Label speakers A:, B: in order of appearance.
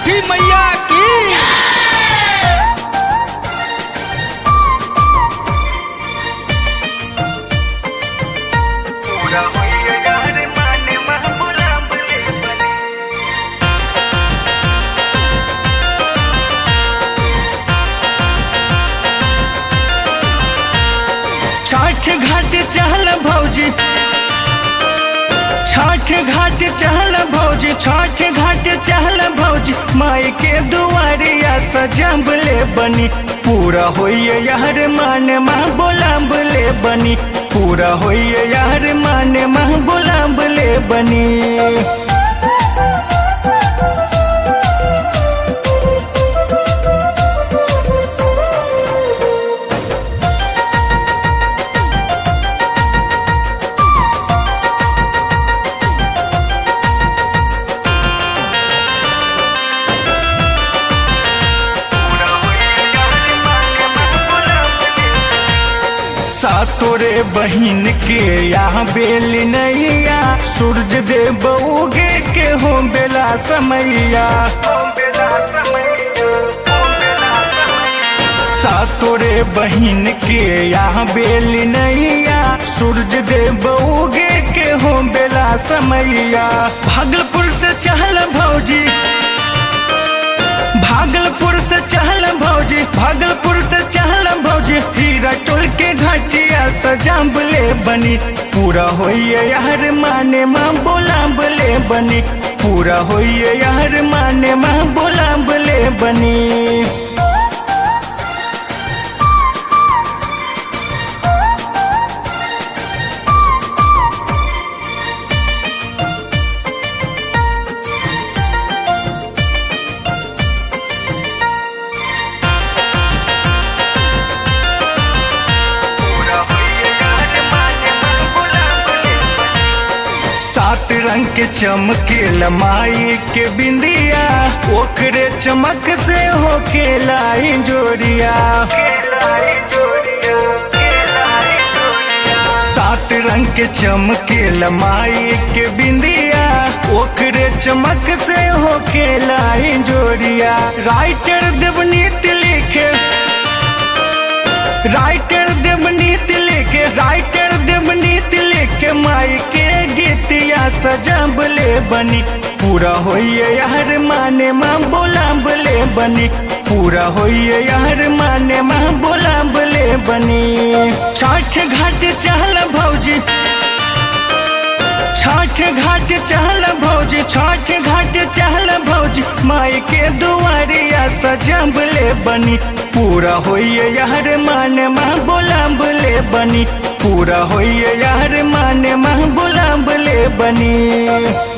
A: छठी मैया की
B: छठ घाट चहल भौजी छठ घाट चहल भौजी छठ घाट चहल भौजी माई के दुआरिया सजब ले बनी पूरा होइए यार मान माँ बोलाब ले बनी पूरा होइए यार मान माँ बोलाब ले बनी सातोरे बहिन के यहाँ बेल नैया सूरज देव उगे के हो बेला समैया सातोरे बहिन के यहाँ बेल नैया सूरज देव उगे के हो बेला समैया भागलपुर से चहल भौजी भागलपुर से चहल भौजी भागलपुर से चहल भौजी हीरा टोल के घाटिया सजाब ले बनी पूरा होइए यार माने माँ बोलाब ले बनी पूरा होइए यार माने माँ बोलाब ले बनी सात रंग के चमके लमाई के बिंदिया ओकरे चमक से हो खेलाई जोरिया सात रंग के चमके लमाई के बिंदिया ओकरे चमक से हो खेलाई जोरिया राइटर देवनीत लिखे राइटर देवनीत लिखे राइटर देवनीत लिखे माई के गीतिया सजब ले बनी पूरा होइए यार माने माँ बोलाब ले बनी पूरा होइए यार माने माँ बोलाब ले बनी छठ घाट चहल भौजी छठ घाट चहल भौजी छठ घाट चहल भौजी माई के दुआरिया सजब ले बनी पूरा होइए यार मान माँ बोलाब ले बनी पूरा होइए यार मान माँ बोलाब ले बनी